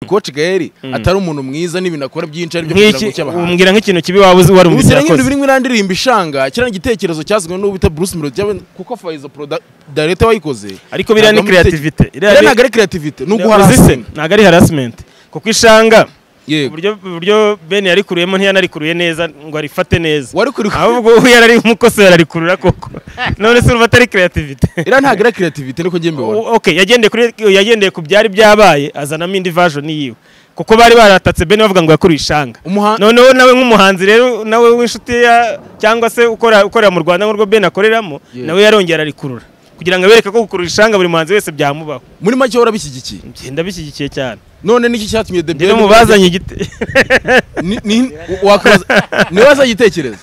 coach Gael atari umuntu mwiza n'ibintu akora byinshi ari byo kugira ngo nk'iki cy'abahanzi umbwira nk'ikintu kibi waba uzi ubise wari umubyizi nk'ibintu yakoze birimo irandirimba ishanga kiriya igitekerezo cyazwe n'uwo bita Bruce Melody cyangwa kuko Faizo Proda Director wayikoze ariko biriya ni ntabwo ari igitekerezo- creativity Iriya biriya ni- ntabwo ari creativity ni uguhara uzi se, hasi ntabwo ari harassment kuko ishanga yego uburyo uburyo Ben yarikuruyemo ntiyanarikuruye neza ngo arifate neza wari kuri ahubwo uya ari umukoso yararikurura koko none se urumva atari creativity iriya ntabwo ari creativity niko njye mbibona O- okay yagendeye kuri yagendeye ku byari byabaye azanamo indi version yiwe kuko bari baratatse Ben bavuga ngo yakuruye ishanga Umuha- noneho nawe nk'umuhanzi rero nawe w'inshuti ya cyangwa se ukora ukorera mu Rwanda nk'urwo Ben akoreramo Yeah. nawe yarongera arikurura kugira ngo abereke ko gukurura ishanga buri muhanzi wese byamubaho muri make warabishyigikiye ngenda bishyigikiye cyane none niki cyatumye The njye no Ben- mu bazanye igite Ni- ni- wakwibaza- ni we wazanye igitekerezo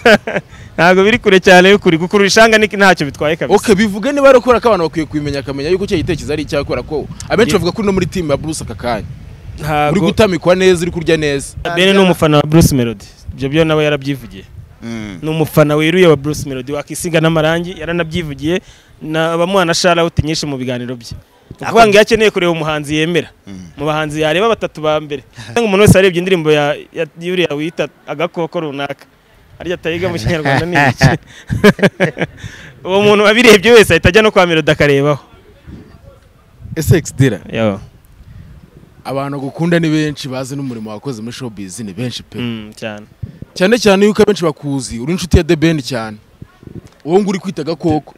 ntabwo biri kure cyane y'ukuri gukurura ishanga ni ntacyo bitwaye kabisa okay bivuge niba ari ukora ko abantu bakwiye kubimenya akamenya yuko icyo gitekerezo ari icyakora ko abenshi bavuga ko no muri team ya Bruce aka kanya uri ntabwo gutamikwa neza uri kurya neza Ben ni umufana wa Bruce Melody ibyo byo nawe yarabyivugiye ni umufana wiruye wa Bruce Melody wakisiga n'amarangi yaranabyivugiye na bamuha na shout nyinshi mu biganiro bye ni ukuvuga ngo iyo akeneye kureba umuhanzi yemera mu bahanzi yareba batatu ba mbere cyangwa umuntu wese arebye indirimbo ya ya- yuriya wita agakoko runaka arya atayiga mu kinyarwanda ni iki uwo muntu wabirebye wese ahita ajya no kwa Melody akarebaho SX Dira Yo. abantu gukunda ni benshi bazi n'umurimo wakoze muri showbiz ni benshi pe Mm, cyane cyane cyane yuko abenshi bakuzi uri inshuti ya The Ben cyane uwo ngo uri kwita agakoko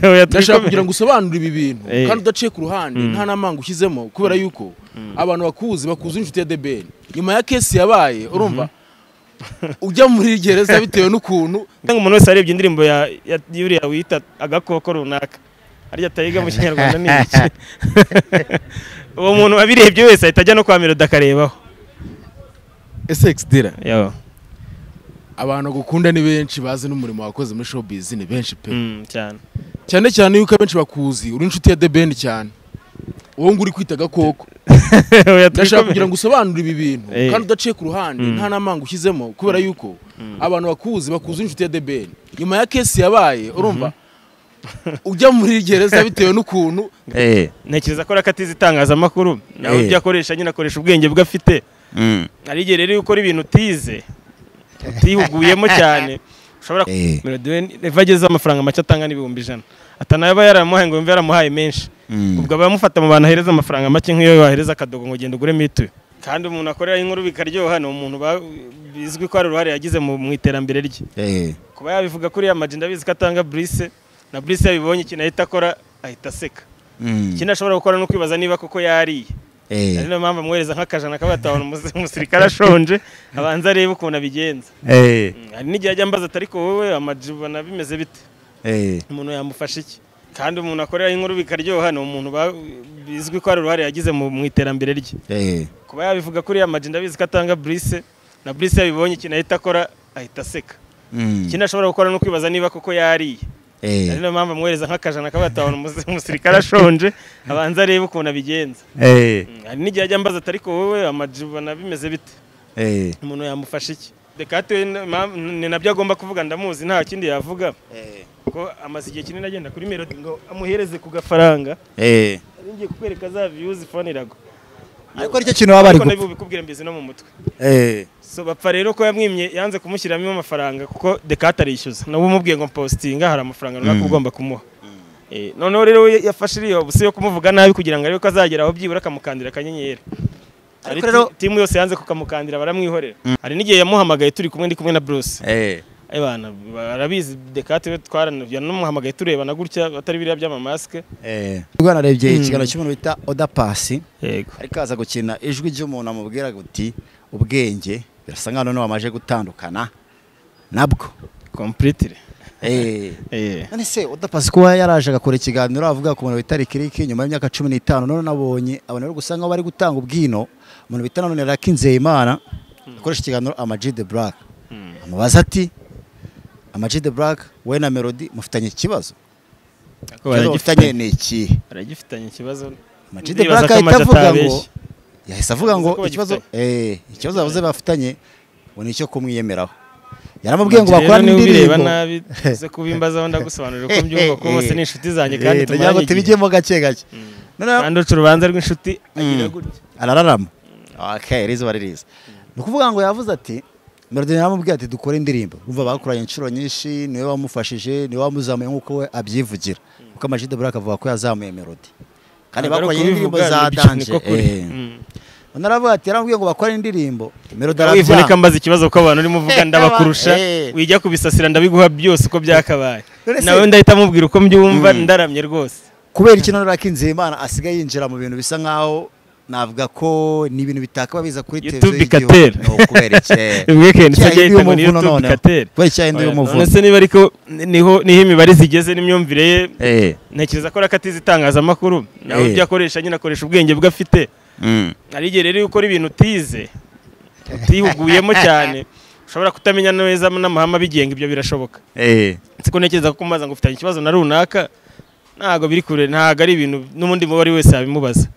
Oya, ndashaka kugira tubikomere. ngo usobanure ibi bintu Eh. kandi udaciye ku ruhande nta n'amanga ushyizemo kubera yuko abantu bakuzi bakuzi inshuti ya The Ben nyuma ya kesi yabaye urumva ujya muri gereza bitewe n'ukuntu Cyangwa umuntu wese arebye indirimbo ya ya yuriya wita agakoko runaka arya atayiga mu kinyarwanda ni iki uwo muntu wabirebye wese ahita ajya no kwa Melody akarebaho SX Dira Yo. abantu gukunda ni benshi bazi n'umurimo wakoze muri showbiz ni benshi pe Mm, cyane cyane cyane yuko abenshi bakuzi uri inshuti ya The Ben cyane uwo ngo uri kwita agakoko Oya, ndashaka tubikomere. kugira ngo usobanure ibi bintu Eh. kandi udaciye ku ruhande Mm. nta n'amanga ushyizemo kubera yuko abantu bakuzi bakuzi inshuti ya The Ben nyuma ya kesi yabaye urumva ujya muri gereza bitewe n'ukuntu Eh. ntekereza ko arakatiza itangazamakuru nawe Eh. ibyo akoresha nyine akoresha ubwenge bwe afite Mm. hari igihe rero iyo ukora ibintu utize utihuguyemo cyane ushobora Eh. Melody we eva ageze amafaranga make atanga n'ibihumbi ijana atanaba yaramuhaye ngo yumve yaramuhaye menshi Mm. ubwo abamufata mu bantu ahereza amafaranga make nk'iyo wahereza akadogo ngo genda ugure mituyu kandi umuntu akorera inkuru bikaryoha ni umuntu ba- bizwi ko hari uruhare yagize mu mu iterambere rye Eh. kuba yabivuga kuri ya maji ndabizi ko atanga burise na burise yabibonye ikintu ahita akora ahita aseka Mm. ikindi ashobora gukora ni ukwibaza niba koko yariye ari Eh. niyo mpamvu amwohereza nk'akajana akabatahana umusirikare ashonje abanza arebe ukuntu abigenza Eh. Mm, hari n'igihe ajya ambaza ati ariko wowe amaji ubona bimeze bite Eh. umuntu yamufasha iki kandi umuntu akorera inkuru bikaryoha ni umuntu ba- bizwi ko hari uruhare yagize mu mu iterambere rye Eh. kuba yabivuga kuri ya maji ndabizi ko atanga burise na burise yabibonye ikintu ahita akora ahita aseka Mm. ikindi ashobora gukora ni ukwibaza niba koko yariye ari Eh. niyo mpamvu amwohereza nk'akajana akabatahana umusirikare ashonje abanza arebe ukuntu abigenza Eh. Mm, hari n'igihe ajya ambaza ati ariko wowe amaji ubona bimeze bite Eh. umuntu yamufasha iki dekate ni nabyo agomba kuvuga ndamuzi nta kindi yavuga ko amaze igihe kinini agenda kuri melodi ngo amuhereze ku gafaranga Eh. Nari ngiye kukwereka za viyuzi fone iragwa Ariko aricyo kintu baba bari ariko gupfa. nabibubikubwira mbizi no mu mutwe Eh. so bapfa rero ko yamwimye yanze kumushyiramo amafaranga kuko dekate arishyuza nawe umubwiye ngo mpositinga hari amafaranga runaka Mm. ugomba kumuha Eh, noneho rero we yafashe iriya busi yo kumuvuga nabi kugira ngo arebe ko azagera aho byibura akamukandira akanyenyeri Hari Ariko rero- ti- timu yose yanze kukamukandira baramwihorera hari n'igihe yamuhamagaye turi kumwe ndi kumwe na Bruce Eh. Ayo bana barabizi dekate we twaranavuye namuhamagaye turebana gutya batari biriya by'amamasike Eh. Ubwo narebye Mm. ikiganiro cy'umuntu bita Oda Pass. yego ariko aza gukina ijwi ry'umuntu amubwira uti ubwenge birasa nkaho noneho wamaje gutandukana nabwo kompulitire Eh. Eh. none se udapasi kuba yaraje agakora ikiganiro avuga ku muntu bita rikiriki nyuma y'imyaka cumi n'itanu none nabonye abantu bari gusa nkaho bari gutanga ubwino umuntu bita nanone rakinzeye imana akoresha ikiganiro amaji de buraka amubaza ati amaji de buraka we na melody mufitanye ikibazo Ariko ikibazo mufitanye ni ikihe baragifitanye ikibazo Amag de Ndibaza Black ko Amag ahita avuga ngo atabeshya. yahise avuga ngo Yavuze ko ikibazo eh ikibazo Bagifitanye. bavuze bafitanye ngo ni icyo kumwiyemeraho yaramubwiye ngo Amag rero bakorane niwe ubireba indirimbo nabi uze kubimbaza aho ndagusobanurira uko mbyumva kuko bose ni inshuti zanjye Eh, kandi ndagira ngo tumaranye igihe tubijyemo gake gake noneho kandi uca urubanza rw'inshuti agira Mm. gutya arararama okay rizuba ririza ni ukuvuga ngo yavuze ati melody yaramubwiye ati dukore indirimbo umva bakoranye inshuro nyinshi niwe wamufashije niwe wamuzamuye nk'uko we abyivugira kuko amajide buraka avuga ko yazamuye melody kandi Ntabwo ari bakoranye ukubivuga, ni indirimbo za ibiki, danje niko kuri. eh. Mm. undi aravuga ati yaramubwiye ngo bakore indirimbo melody wivunika arabyanga mbaza ikibazo ko abantu urimo uvuga ndabakurusha Eh. wijya kubisasira ndabiguha byose uko byakabaye None se- nawe ndahita mubwira uko mbyumva ndaramye rwose kubera iki noneho Nzeyimana asigaye yinjira mu bintu bisa nkaho navuga ko ni ibintu bitakaba biza kuri YouTube televiziyo ikatera. y'igihugu. Ni ukubera iki? weekend Cya sajya yindi yitanga ni y'umuvuno youtube noneho. katera kubera icyayi ndi none umuvuno se niba ariko niho niho imibare zigeze n'imyumvire ye Eh. ntekereza ko rakatiza itangazamakuru nawe Eh. ibyo akoresha nyine akoresha ubwenge bwe afite hari igihe rero iyo ukora ibintu utize utihuguyemo cyane ushobora kutamenya neza n'amahame abigenga ibyo birashoboka Eh. siko ntekereza ko mubaza ngo ufitanye ikibazo na runaka ntabwo biri kure ntabwo ari ibintu n'ubundi muba ari wese yabimubaza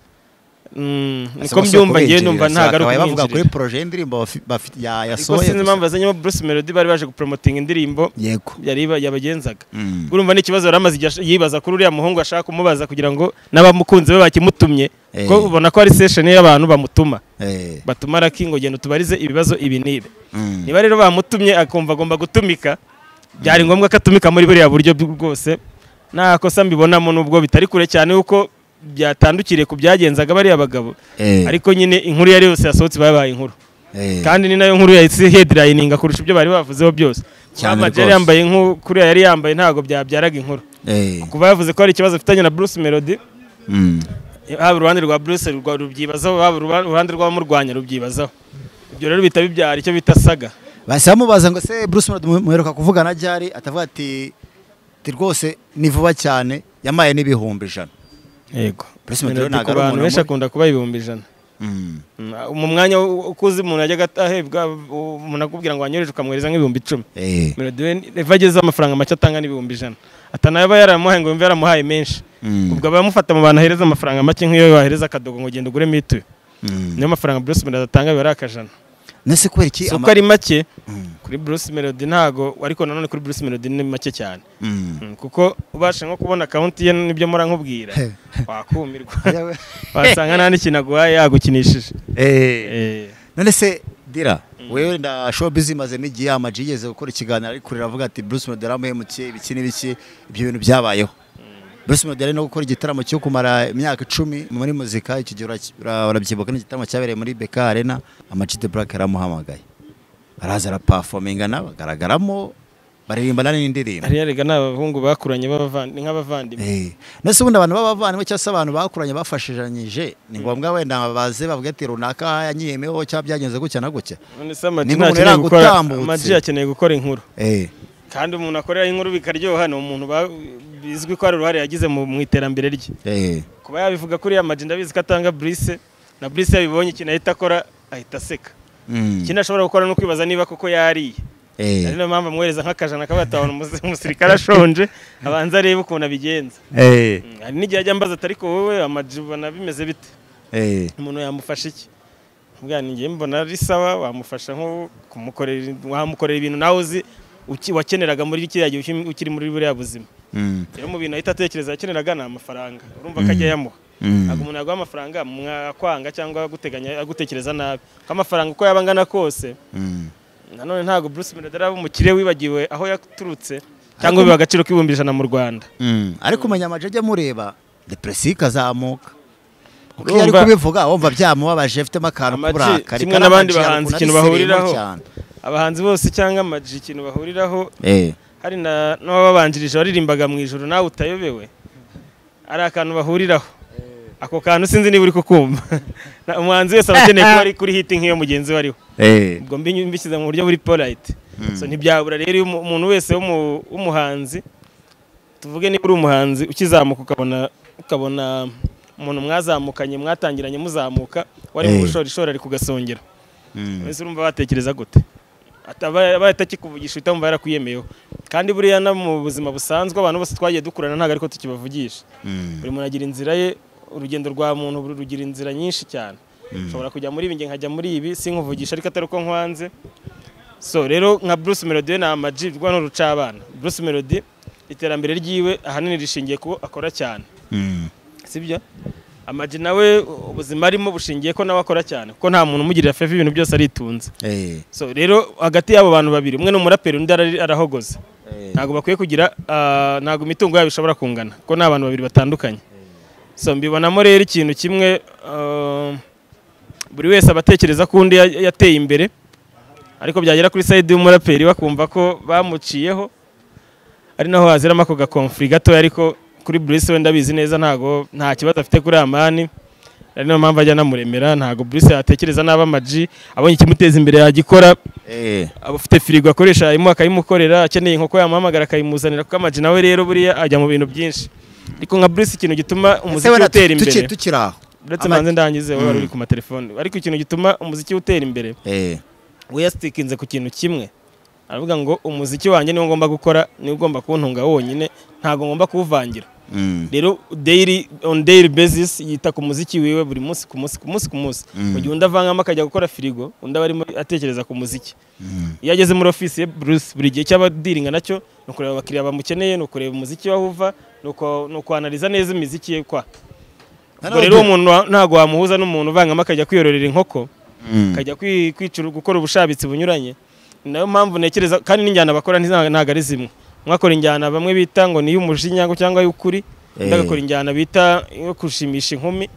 Mm, niko Asaba si mbyumva ngewe ukubinjiriza, numva ntabwo ari bakabaye bavuga kuri ukumwinjirira projet y'indirimbo bafi- bafi- ya- ariko yasohoye sinzi gusa. impamvu yazanye Bruce Melody bari baje gupromotinga indirimbo yego yari ba- yabagenzaga Mm. urumva n'ikibazo yari amaze igihe ash- yibaza kuri uriya muhungu ashaka kumubaza kugira ngo n'abamukunzi be bakimutumye Eh. ko ubona ko ari session y'abantu bamutuma Eh. batuma raki ngo genda utubarize ibibazo ibi n'ibi Mm. niba rero bamutumye akumva agomba gutumika byari ngombwa ko atumika muri buriya buryo bwose nta kosa mbibonamo nubwo bitari kure cyane kuko byatandukiriye ku byagenzaga bariya bagabo Eh. ariko nyine inkuru iyo ari yose yasohotse babaye inkuru Eh. kandi ni nayo nkuru yahise headlininga kurusha ibyo bari bavuzeho byose kuba Cyane amajeri rwose. yambaye nk'ukuriya yari yambaye ntabwo byabyaraga inkuru Eh. kuva yavuze ko hari ikibazo afitanye na Bruce Melody Mm. haba uruhande rwa Bruce rwa- rubyibazaho haba uruba- uruhande rw'abamurwanya rubyibazaho ibyo rero bita bibyara icyo bita saga bahise bamubaza ngo se Bruce Melody mu- muheruka kuvugana ryari atavuga ati "Ati rwose ni vuba cyane yamaye n'ibihumbi ijana yego Bruce Melody Melody ntabwo ku ari bantu umuntu benshi muri- akunda kuba ibihumbi ijana Mm. mu mwanya wo- ukuze umuntu yajyaga ahebwa umuntu akubwira ngo wanyohereje ukamwohereza nk'ibihumbi icumi Eh. Melody we eva ageze amafaranga make atanga n'ibihumbi ijana atanaba yaramuhaye ngo yumve yaramuhaye menshi Mm. ubwo abamufata mu bantu ahereza amafaranga make nk'iyo wahereza akadogo ngo genda uguremo ituye Mm. niyo mafaranga Bruce Melody atanga biba ari akajana nese kubera si iki ama- uko ari make Mm. kuri Bruce Melody ntago ariko nanone kuri Bruce Melody ni make cyane Mm. Mm, kuko ubasha nko kubona akawunti ye n'ibyo mora nkubwira wakumirwa wasanga nta n'ikintu aguhaye yagukinishije Eh. Eh, none se dira wewe nda showbiz imaze n'igihe amaji yigeze gukora ikiganiro ari kurira avuga ati Bruce Melody yaramuhemukiye ibiki n'ibiki ibyo bintu byabayeho Bruce Melody ari no gukora igitaramo cyo kumara imyaka icumi muri muzika icyo gihe ura- ura- urabyibuka ni igitaramo cyabereye muri Beka Arena amaji de Black yaramuhamagaye araza araperforminga nawe agaragaramo baririmbana n'indirimbo hariya rega ni abahungu bakuranye b'abavandi- ni nk'abavandimwe Eh, nese ubundi abantu b'abavandimwe cyangwa se abantu bakuranye bafashijanyije ni ngombwa wenda baze bavuge ati runaka yanyiyemeho cyangwa byagenze gutya na gutya none se amaji Niba umuntu ntakeneye gukora yaragutambutse. amaji akeneye gukora inkuru Eh, kandi umuntu akorera inkuru bikaryoha ni umuntu ba- bizwi ko hari uruhare yagize mu mu iterambere rye eh, kuba yabivuga kuri amaji ndabizi ko atanga Bruce na Bruce yabibonye ikintu ahita akora ahita aseka mm, ikindi ashobora gukora ni ukwibaza niba koko yariye eh, ari niyo mpamvu amuhereza nk'akajana akabatabona umusirikare ashonje abanza arebe ukuntu abigenza eh, Mm, hari n'igihe ajya ambaza ati ariko wowe amaji ubona bimeze bite eh, umuntu yamufasha iki mbwa ninjye mbona ari sawa wamufasha nko kumukorera wamukorera ibintu nawe uzi uki- wakeneraga muri kiriya gihe uki- ukiri muri buriya buzima mm, rero mu bintu ahita atekereza yakeneraga ni amafaranga urumva ko ajya ayamuha ntabwo umuntu yaguha amafaranga mwakwanga cyangwa aguteganya agutekereza nabi ko amafaranga uko yaba angana kose mm. nanone ntabwo Bruce Melody ari umukire wibagiwe aho yaturutse cyangwa biba agaciro k'ibihumbi ijana mu Rwanda Mm, ariko umenya amaji ajya amureba depresiyo ikazamuka kuko iyo ari Urumva- kubivuga wumva byamubabaje afitemo akantu Ama G, k'uburakari kimwe kandi n'abandi Ama G bahanzi hari ukuntu ikintu abisirimo bahuriraho. cyane. abahanzi bose cyangwa amaji ikintu bahuriraho Eh, hari na n'ababanjirije waririmbaga mu ijoro nawe utayobewe ari akantu bahuriraho ako kantu sinzi niba uri kukumva Na- umuhanzi wese aba akeneye kuba ari kuri hiti nk'iyo mugenzi we ariho eh, ubwo mbi- mbishyize mu buryo buri polite so ntibyabura rero iyo umu- umuntu wese w'umu- w'umuhanzi tuvuge niba uri umuhanzi ukizamuka ukabona ukabona umuntu mwazamukanye mwatangiranye muzamuka wari mu Eh. bushorishori ari kugasongera mm, ese urumva batekereza gute Ataba- abaye atakikuvugisha uhita wumva yarakwiyemeyeho kandi buriya no mu buzima busanzwe abantu bose twagiye dukurana ntabwo ariko tukibavugisha mm, buri muntu agira inzira ye urugendo rwa muntu buri rugira inzira nyinshi cyane ushobora kujya muri ibi njye nkajya muri ibi sinkuvugisha ariko atari uko nkwanze so rero nka Bruce Melody we ni amaji rwa ni urucabana Bruce Melody iterambere ryiwe ahanini rishingiye ku akora cyane mm. sibyo amagi nawe ubuzima arimo bushingiye ko nawe akora cyane kuko nta muntu umugirira fevi ibintu byose aritunze Eh, so rero hagati y'abo bantu babiri umwe ni umuraperi undi ara- arahogoza ntabwo bakwiye kugira ah, ntabwo imitungo yabo ishobora kungana kuko ni abantu babiri batandukanye so mbibonamo rero ikintu kimwe ah, buri wese aba atekereza ko undi ya- yateye imbere ariko byagera kuri sayidi y'umuraperi bakumva ko bamuciyeho ari naho haziramo ako gakomfuri gatoya ariko kuri Bruce wenda abizi neza ntago nta kibazo afite kuri amani ari nayo mpamvu ajya anamuremera ntago Bruce yatekereza nabi amaji abonye ikimuteza imbere yagikora eh, aba afite firigo akoresha harimo akayimukorera akeneye inkoko yamuhamagara akayimuzanira kuko amaji nawe rero buriya ajya mu bintu byinshi ariko nka Bruce ikintu gituma ese umuziki wenda utera tuki- imbere tukiri aho uretse Ama- manze ndangize wowe wari uri ku matelefone ariko ikintu gituma umuziki utera imbere Eh, we yasitikinze ku kintu kimwe aravuga ngo umuziki wanjye niwo ngomba gukora niwo ugomba kuntunga wonyine ntabwo ngomba kuwuvangira mm, rero daily on daily basis yita ku muziki wiwe buri munsi ku munsi ku munsi ku munsi Mm. mu gihe undi avangamo akajya gukora firigo undi aba arimo atekereza ku muziki mm, iyo ageze muri ofisi ye Bruce buri gihe cyaba dealing nacyo ni ukureba abakiriya bamukeneye ni ukureba umuziki waho uva ni uko- ni ukwanaliza neza imiziki ye kwa ubwo rero uwo muntu wa- ntabwo wamuhuza n'umuntu uvangamo akajya kwiyororera inkoko mm, akajya kwi- kwicura gukora ubushabitsi bunyuranye ni nayo mpamvu ntekereza kandi n'injyana bakora ntiza- ntabwo ari zimwe mwakora injyana bamwe bita ngo ni iy'umujinya cyangwa iy'ukuri undi Eh. agakora injyana bita iyo gushimisha inkumi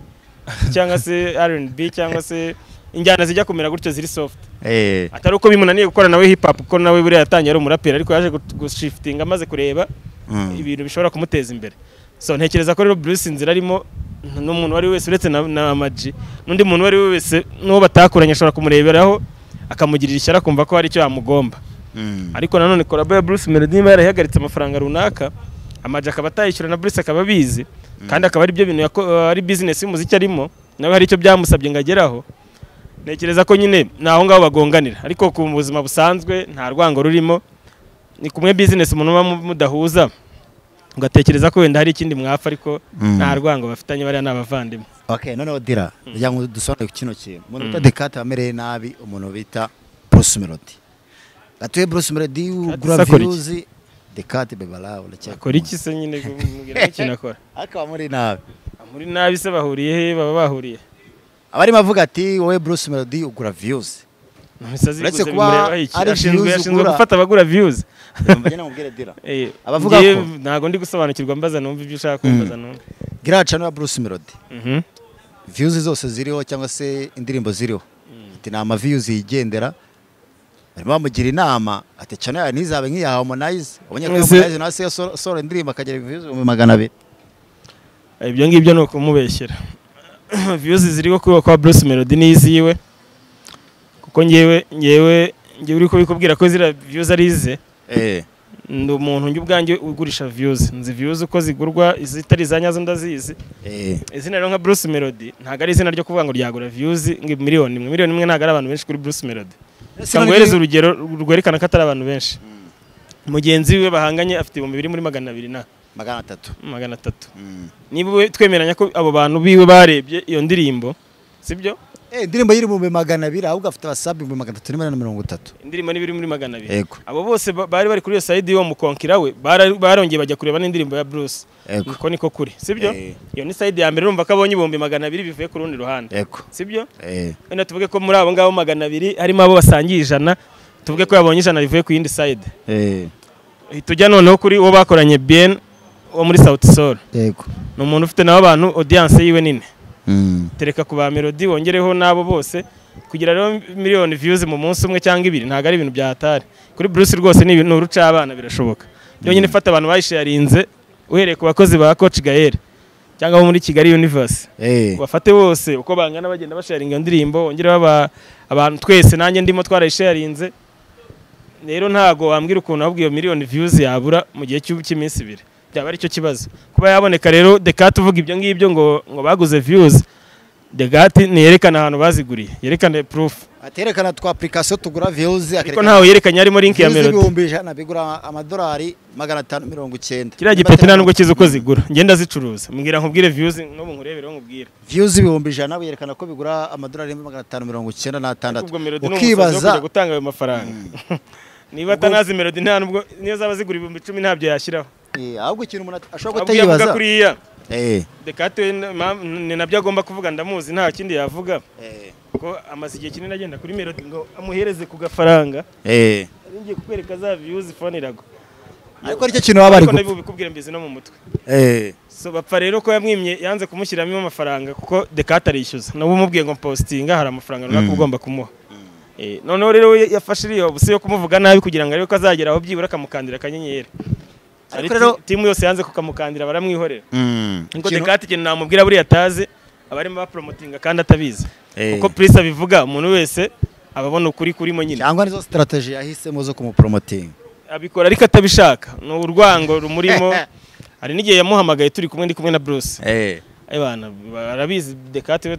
cyangwa se R&B cyangwa se injyana zijya kumera gutyo ziri soft eh, atari uko bimunaniye gukora nawe hip hop kuko nawe buriya yatangiye ari umuraperi ariko yaje gu- gushifitinga amaze kureba mm. ibintu bishobora kumuteza imbere so ntekereza ko rero Bruce inzira arimo n'umuntu uwo ari we wese uretse na, na Amaji n'undi muntu uwo ari we wese n'uwo batakuranye ashobora kumureberaho akamugirira ishyari akumva ko hari icyo yamugomba Mm. ariko nanone kolabo ya Bruce Melody niba yarahagaritse amafaranga runaka Amaji akaba atayishyura na Bruce akaba abizi kandi akaba ari byo bintu yako- ari business y'umuziki arimo nawe hari icyo byamusabye ngo ageraho ntekereza ko nyine ni aho ngaho bagonganira ariko ku buzima busanzwe nta rwango rurimo ni kumwe business umuntu muba mu- mudahuza ugatekereza ko wenda hari ikindi mwafa ariko Mm. nta rwango bafitanye bariya ni abavandimwe okay noneho dira kugira ngo dusobanure kino kintu umuntu bita dekate wamereye nabi umuntu bita bruce melody gatuye bruce melody ugura Sakora iki? viyuzi dekate bebarawe uracyakora akora iki se nyine mubwira ikintu akora akaba muri nabi muri nabi se bahuriye he baba bahuriye abarimo avuga ati wowe bruce melody ugura viyuzi Imisazi Uretse yiguze kuba bimureba iki? ari Ashinzwe- views ashinzwe ugura. gufata abagura views mbagira ngo mubwire dira Eh, Abavuga njye ko. ntabwo ndi gusobanukirwa mbaza numva ibyo ushaka kumbaza numva gira cano ya bruce melody Mhm. viyuzi zose ziriho cyangwa se indirimbo ziriho ati ni amaviyuzi yigendera barimo bamugira inama ati cano yawe ntizabe nk'iya harmonize ubonye ko Ese- harmonize nawe asigaye asora- asora indirimbo akagira viyuzi ibihumbi magana abiri ibyo ngibyo ni ukumubeshyera views ziriho kuba kwa Bruce Melody n'iziwe kuko ngewe ngewe ngewe uri kubikubwira ko ziriya views ari ize Eh. ndi umuntu njye ubwanjye ugurisha views nzi views uko zigurwa izitari za nyazo ndazizi Eh. izina rero nka Bruce Melody ntabwo ari izina ryo kuvuga ngo ryagura views ngo miliyoni imwe miliyoni imwe ntabwo ari abantu benshi kuri Bruce Melody Ese Reka none nguhereze niba- urugero rwerekana ko atari abantu benshi mugenzi we bahanganye afite ibihumbi biri muri magana abiri na magana atatu magana atatu niba we- twemeranya ko abo bantu biwe barebye iyo ndirimbo sibyo Eh, indirimbo y'ibihumbi magana abiri ahubwo afite abasabi ibihumbi magana atatu n'ijana na mirongo itatu indirimbo n'ibiri muri magana abiri Yego. abo bose ba- bari bari kuri iyo sayidi y'uwo mukonkira we bara- barongeye bajya kureba n'indirimbo ya Bruce Yego. niko niko kuri sibyo Eh. iyo ni sayidi ya mbere urumva ko abonye ibihumbi magana abiri bivuye ku rundi ruhande yego sibyo Eh. wenda tuvuge ko muri abo ngabo magana abiri harimo abo basangiye ijana tuvuge ko yabonye ijana rivuye ku yindi sayidi Eh. uhita ujya noneho kuri uwo bakoranye bien wo muri Sauti Sol yego ni umuntu ufite nawe abantu audience yiwe nini Mm. tereka ku ba melody wongereho n'abo bose kugira rero miliyoni views mu munsi umwe cyangwa ibiri ntabwo ari ibintu byahatari kuri Bruce rwose ni ibintu uruca abana birashoboka byonyine fata abantu bayisharinze uhereye ku bakozi ba Coach Gael cyangwa abo muri Kigali Universe Eh. bafate bose uko bangana bagenda basharinga iyo ndirimbo wongereho aba- abantu twese nanjye ndimo twarayisharinze rero ntago wambwira ukuntu ahubwo iyo miliyoni views yabura mu gihe cy'u- cy'iminsi ibiri byaba ari cyo kibazo kuba yaboneka rero dekate uvuga ibyo ngibyo ngo ngo baguze views dekate ntiyerekana ahantu baziguriye yerekana proof aterekana twa application tugura views ariko ntawe yerekanye harimo link ya melody ibihumbi ijana bigura amadolari magana atanu mirongo icyenda kiriya gipeti nta nubwo kizi uko zigura ngenda zicuruza mbwira nkubwire views n'ubu nkurebereho nkubwire views ibihumbi ijana yerekana ko bigura amadolari magana atanu mirongo icyenda n'atandatu ubwo melody ni umusazi wo ukibaza kujya gutanga ayo mafaranga niba atanazi melody nta nubwo niyo zaba zigura ibihumbi icumi ntabyo yashyiraho Eh, ahubwo ikintu umuntu at- ashobora Ahubwo iyo avuga kutayibaza kuriya Eh, dekate ni nabyo agomba kuvuga ndamuzi nta kindi yavuga eh, ko amaze igihe kinini agenda kuri melody ngo amuhereze ku gafaranga eh. ari ngiye kukwereka za views phone iragwa ariko nicyo kintu baba bari Ariko gupfa nabi bikubwira mbizi no mu mutwe Eh, so bapfa rero ko yamwimye yanze kumushyiramo amafaranga kuko dekate arishyuza nabo umubwiye ngo postinga hari amafaranga runaka ugomba kumuha Eh, noneho rero we yafashe iriya busi yo kumuvuga nabi kugira ngo arebe ko azagera aho byibura akamukandira akanyenyeri Ariko rero- timu yose yanze kukamukandira baramwihorera mm. ngo Ikintu- dekate ikintu namubwira buriya atazi abarimo bapromotinga kandi atabizi Eh. uko purisi abivuga umuntu wese aba abona ukuri kurimo nyine cyangwa nizo strategy yahisemo zo kumupromotinga abikora ariko atabishaka ni urwango rumurimo hari n'igihe yamuhamagaye turi kumwe ndi kumwe na bruce Eh, abana barabizi dekate we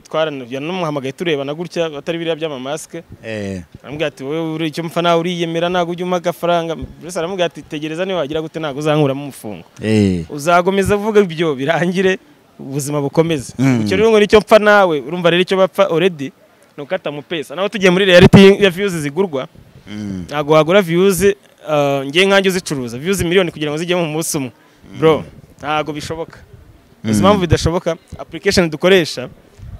twaramuhamagaye turebana gutya batari biriya by'amamasike eh, aramubwira ati wowe uri icyo mfa nawe uriyemera ntabwo ujya umpa agafaranga bruce aramubwira ati tegereza niba wagira gute ntabwo uzankuramo umufungo eh. uzakomeza uvuga ibyo birangire ubuzima bukomeze Mm. icyo rero ngo nicyo mpfa nawe urumva rero icyo bapfa already ni ukata mu pesa naho tugiye muri reality ya views zigurwa Mm. ntabwo wagura views uh, ngiye nkanjye uzicuruza views miliyoni kugira ngo zijyemo mu munsi umwe bro ntabwo bishoboka izi mpamvu bidashoboka application dukoresha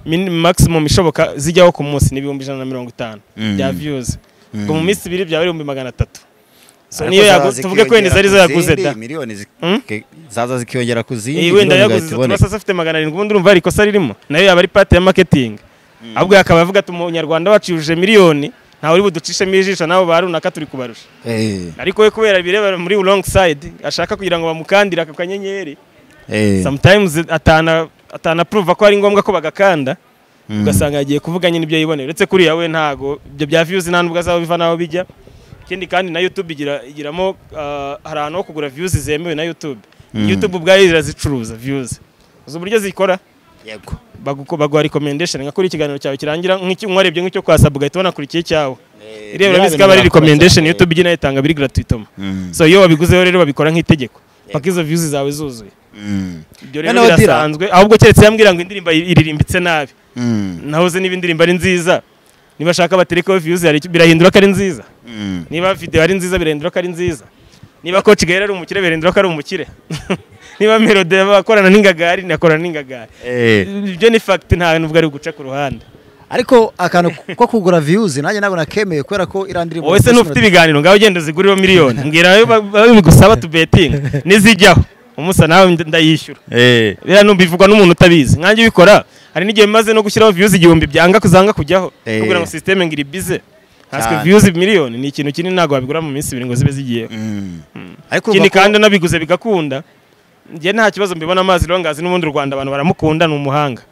min, maximum ishoboka zijyaho ku munsi ni ibihumbi ijana na mirongo itanu Mm. bya views ngo mu Mm. minsi ibiri byaba ari ibihumbi magana atatu so Ariko niyo zaza yagu- tuvuge ko wenda zikiyongera zari ku zaraguze zindi da miliyoni zi- Hmm? ke- zaza zikiyongera ku zindi Eh, wenda miliyoni yaguze igahita tuba iboneka. sasa afite magana arindwi ubundi urumva hari ikosa ririmo nayo yaba ari pate ya marketing ahubwo akaba avuga ati umunyarwanda wacu yujuje miliyoni ntawe uri buducishemo ijisho nabo ba runaka turi kubarusha Eh, ariko we kubera birebera muri wrong side ashaka kugira ngo bamukandire ako kanyenyeri eh. sometimes atana atana prove ko ari ngombwa ko bagakanda Mm. ugasanga yagiye kuvuga nyine ibyo yiboneye uretse kuriya we ntago ibyo bya views nta nubwo azaba biva n'aho bijya ikindi kandi na youtube igira igiramo ah, hari ahantu ho kugura views zemewe na youtube youtube ubwayo irazicuruza views uzi uburyo zikora Yego. bagu- baguha recommendation nka kuri ikiganiro cyawe kirangira nk'icyo mwarebye nk'icyo kwasabu ugahita wanakurikiye icyawe Eh, iriya biriya urabizi bintu ko aba ari birakora recommendation cyane. youtube igenda itanga biri gratuitement Mm. so iyo wabiguzeho rero babikora nk'itegeko paka izo views zawe zuzuye Mm. ibyo rero Noneho Dira. birasanzwe ahubwo keretse yambwira ngo indirimbo iririmbitse nabi Mm. nahoze niba indirimbo ari nziza niba ashaka baterekaho views hari icyo- birahindura ko ari nziza Mm. niba video ari nziza birahindura ko ari nziza niba coach gahere ari umukire birahindura ko ari umukire niba melody akorana n'ingagari nakorana n'ingagari Eh. ibyo ni fact nta nubwo ari guca ku ruhande ariko akantu ko kugura views nanjye ntabwo nakemeye kubera ko iriya ndirimbo wowe se ntufite ibiganiro ngaho ugenda uziguriro miliyoni mbwira ayo ba- ayo bigusaba tubetinga n'izijyaho umusa nawe ndayishyura Eh. biriya numva bivugwa n'umuntu utabizi nkanjye ubikora hari n'igihe bimaze no gushyiraho views igihumbi byanga kuzanga kujyaho Eh. kugira ngo system ngo iribize haswe Cyane. views miliyoni ni ikintu kinini ntabwo wabigura mu minsi ibiri ngo zibe zigiye Mm. ariko ikindi urumva ko- kandi nabiguze bigakunda njye nta kibazo mbibona amazi rongazi n'ubundi u Rwanda abantu baramukunda ni umuhanga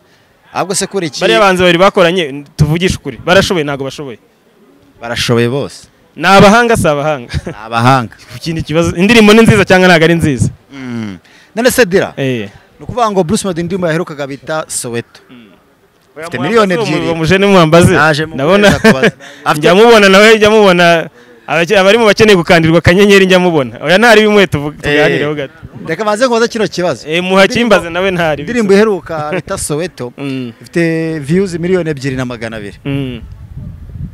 ahubwo se kuri iki bariya banzi babiri bakoranye tuvugishe ukuri barashoboye ntabwo bashoboye barashoboye bose ni abahanga si abahanga ni abahanga ikindi kibazo indirimbo ni nziza cyangwa ntabwo ari nziza Mm. none se dira eh ni ukuvuga ngo Bruce Melody indirimbo yaherukaga bita Soweto Afite miliyoni ebyiri. umujene mwambaze Naje mu ndabona kwezi akubaza. Afite- njya mubona nawe njya mubona abake- abari mu bakeneye gukandirwa akanyenyeri njya mubona oya ntari bimwe tuvu- tuganireho Eh, gato reka banze kubaza kino kibazo eh muhakimbaze nawe ntari indirimbo iheruka bita Soweto Mm, ifite views miliyoni ebyiri na magana abiri mm.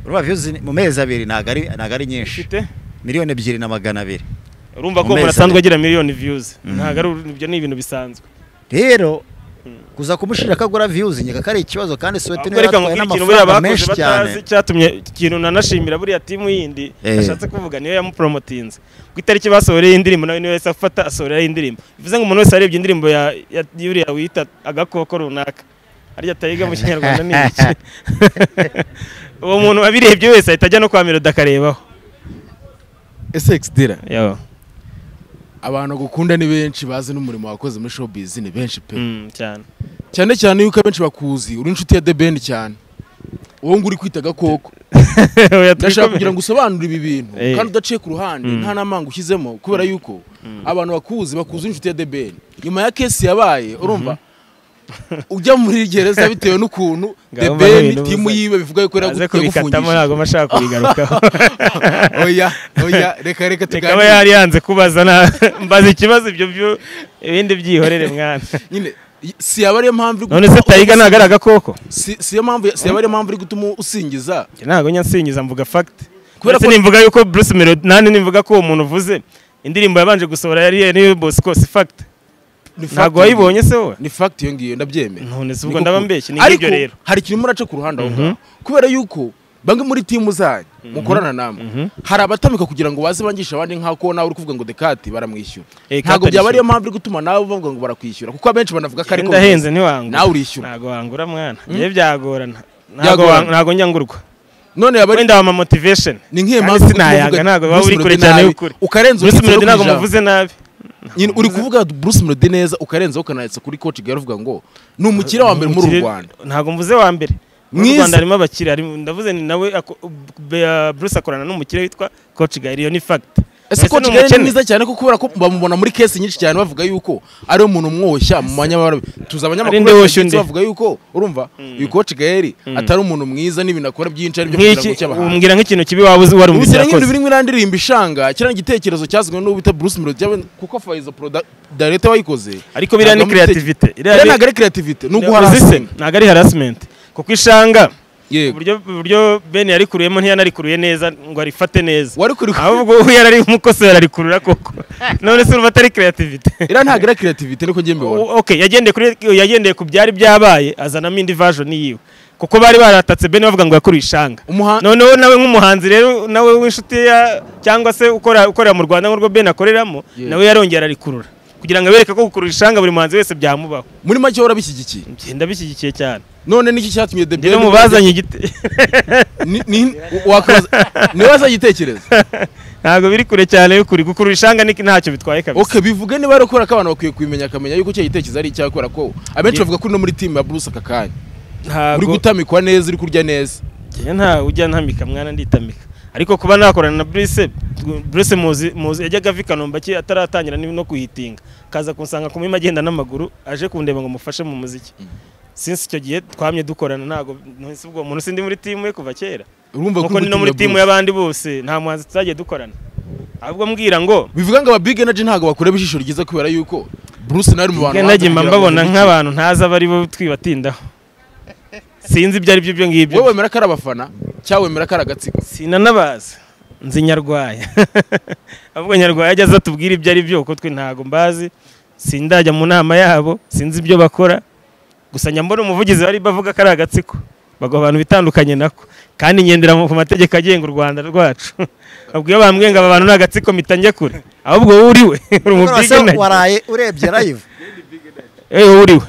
urumva views ni- mu mezi abiri ntabwo ari ntabwo ari nyinshi Ufite? miliyoni ebyiri na magana abiri urumva ko Mu umuntu mezi asanzwe abiri. agira miliyoni views ntabwo ari uru- ibyo ni ibintu bisanzwe rero kuza kumushirira ko agura views nyega ko ari ikibazo kandi Soweto niwe reka yatwaye nkubwire ikintu buriya n'amafaranga bakoze menshi cyane batazi cyatumye ikintu nanashimira buriya timu yindi Eh. ashatse kuvuga niyo yamupromotinze ku itariki basohoreye indirimbo nawe niwe yahise afata asohoreraho indirimbo bivuze ngo umuntu wese arebye indirimbo ya ya- yuriya wita agakoko runaka arya tayiga mu kinyarwanda ni iki uwo muntu wabirebye wese ahita ajya no kwa melody akarebaho SX Dira Yo. abantu bagukunda ni benshi bazi n'umurimo wakoze muri showbiz ni benshi pe Mm, cyane cyane cyane yuko abenshi bakuzi uri inshuti ya The Ben cyane wowe ngo uri kwita agakoko Oya, ndashaka twikomere. kugira ngo usobanure ibi bintu Eh. kandi udaciye ku ruhande Mm. nta namanga ushyizemo kubera yuko abantu bakuzi bakuzi inshuti ya The Ben nyuma ya kesi yabaye urumva ujya muri gereza bitewe n'ukuntu The Ngaho mba Ben n'ibintu timu buza. yiwe bivuga yuko aze kubikatamo yagufungishije ntabwo mba ashaka kubigarukaho oya oya reka reka Reka aba tuganire yari yanze kubaza na mbaza ikibazo ibyo byo ibindi byihorere mwana nyine si yaba ariyo mpamvu iri none se gutuma tayiga ntabwo ari agakoko si si yo mpamvu si yaba ariyo mpamvu iri gutuma usingiza Njye ntabwo nyansingiza mvuga fact Kubera kubera ko ko- nimvuga yuko Bruce Melody nani nimvuga ko uwo muntu uvuze indirimbo yabanje gusohora yari niyo bosco si fact Ni fact ntabwo iyo ngiyo. wayibonye se wowe ni fact iyo ngiyo ndabyemera none si Ni ubwo ndaba kuko- mbeshye ni ariko nk'ibyo rero hari ikintu muraca ku ruhande aho Mhm. ngaho kubera yuko bamwe muri timu zanyu mukorana namwe Mhm. hari abatamika kugira ngo baze bangishe abandi nk'ako nawe uri kuvuga ngo dekati baramwishyura Eh, ntabwo Kate byaba ariyo arishyura. mpamvu iri gutuma nawe bavuga ngo barakwishyura kuko abenshi banavuga ko ariko ndahenze ntiwangura nawe urishyura ntabwo wangura mwana ngewe byagorana Ntabwo Byagorana. wang- ntabwo njyangurwa none yaba ari wenda wama motivation ni nk'iyo kandi mpamvu sinayanga, ntabwo baba uri kure cyane y'ukuri. ukarenza bruce melody ntabwo muvuze muvuze nabi nyine uri kuvuga Bruce Melody neza ukarenzaho ukanayatsa kuri coach Gary uvuga ngo ni umukire wa mbere muri uru Umukire- Rwanda ntabwo mvuze wa mbere mu Mwiza. rwanda harimo abakire harimo- ndavuze ni nawe ako- be- uh, bruce akorana n'umukire witwa coach gahiri iyo ni fact ese Ese coach ni Gary ni umukene? mwiza cyane ko kubera ko bamubona muri case nyinshi cyane bavuga yuko ari umuntu umwoshya mu manyamabara tuzi Ari nde abanyamakuru woshya bacu undi? bavuga yuko urumva uyu coach Gary atari umuntu mwiza n'ibintu akora byinshi ari byo kugira Nk'iki- ngo cy'abahanzi umbwira nk'ikintu kibi waba uzi wari umukire ubuzira nk'ibintu yakoze birimo irandiririmba ishanga kiriya ni igitekerezo cyazanywe n'uwo bita Bruce Melody yawe- kuko Faizo Product Director wayikoze ariko biriya ni ntabwo ari creativity iriya ntabwo ari creativity ni uzi se, uguharasina ntabwo ari harassment kuko ishanga yego uburyo uburyo bene yarikuruyemo ntiyanarikuruye neza ngo arifate neza wari kuri ahubwo uwo yarari umukose ararikurura koko none se urumva atari creativity iriya ntabwo ari creativity niko njye mbibona O- okay yagendeye kuri yagendeye ku byari byabaye azanamo indi version yiwe kuko bari baratatse bene bavuga ngo yakuruye ishanga Umuha- noneho nawe nk'umuhanzi rero nawe w'inshuti ya cyangwa se ukora ukorera mu rwanda nk'urwo bene akoreramo Yeah. nawe yarongera arikurura kugira ngo abereke ko gukurura ishanga buri muhanzi wese byamubaho muri make urabishyigikiye ngenda bishyigikiye cyane none niki cyatumye the njye no mu bazanye igiti Ni- ni- wakwibaza- niba wazanye igitekerezo ntabwo biri kure cyane y'ukuri gukurura ishanga ni- ntacyo bitwaye kabisa okay bivuge niba ari ukora ko abantu bakwiye kubimenya akamenya yuko cya gitekerezo ari icyakora ko abenshi bavuga ko uri no muri timu ya Bruce aka kanya uri ntabwo gutamikwa neza uri kurya neza njye nta ujya ntamika mwana nditamika ariko kuba nakorana na Bruce Bruce muzi muzi yajyaga ava i Kanombe aki- ataratangira ni- no kuhitinga kaza kunsanga ku mima agenda n'amaguru aje kundeba ngo mufashe mu muziki since icyo gihe twamye dukorana ntago nahise ubwo umuntu sindi muri timu ye kuva kera urumva ko nkuko uri ni no muri timu Bruce. y'abandi bose nta muhanzi tutagiye dukorana ahubwo mbwira ngo bivuga ngo aba big energy ntabwo bakureba ijisho ryiza kubera yuko Bruce nawe ari mu bantu nage mba bagira ngo mbabona ni iki. nk'abantu ntazi abo ari bo twibatindaho sinzi ibyo ari byo ibyo ngibyo wowe wemera ko ari abafana cyangwa wemera ko ari agatsiko sinanabaza nzi nyarwaya ahubwo nyarwaya ajya aza atubwira ibyo ari byo kuko twe ntago mbazi sindajya mu nama yabo sinzi ibyo bakora gusa njya mbona umuvugizi bari bavuga ko ari agatsiko bagwa abantu bitandukanye nako kandi ngendera mu- ku mategeko agenga u rwanda rwacu ahubwo iyo bambwiye ngo aba bantu ni agatsiko mpita njya kure ahubwo wowe uriwe uri mu Rwose bwiganage waraye urebye live eh wowe uriwe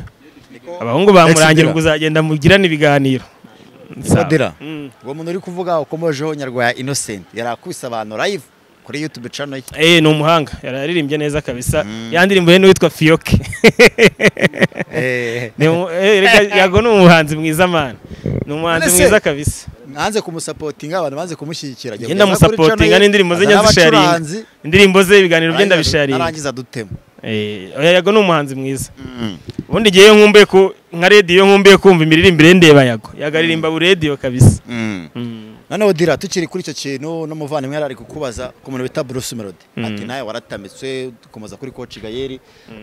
abahungu bamurangira Ndira. ubwo uzagenda mugirane ibiganiro Ndira. Mm. uwo muntu uri kuvuga ukomojeho nyarwaya innocent yari akubise abantu live kuri youtube channel ye Eh, ni umuhanga yararirimbye neza kabisa yandirimbo ye n'uwitwa fiyoke Eh, Ni umu- eh, reka- yago ni umuhanzi mwiza mana ni umuhanzi None se- mwiza kabisa nanze kumusapotinga abantu banze kumushyigikira Ajya Njye ndamusapotinga kuri n'indirimbo ze channel ye, njya azana zisharinga. abacuranzi, indirimbo ze ibiganiro bye arangiza- ndabisharinga arangiza dutema Eh, oya, yago ni umuhanzi mwiza ubundi igihe iyo nkumbuye ku nka rediyo nkumbuye kumva imiririmbire ndeba yago yago aririmba burediyo kabisa Mm. noneho dira tukiri kuri icyo kintu n'umuvandimwe yari ari kukubaza ku muntu bita Bruce Melody ati nawe waratamitse dukomeza kuri coach Gayeri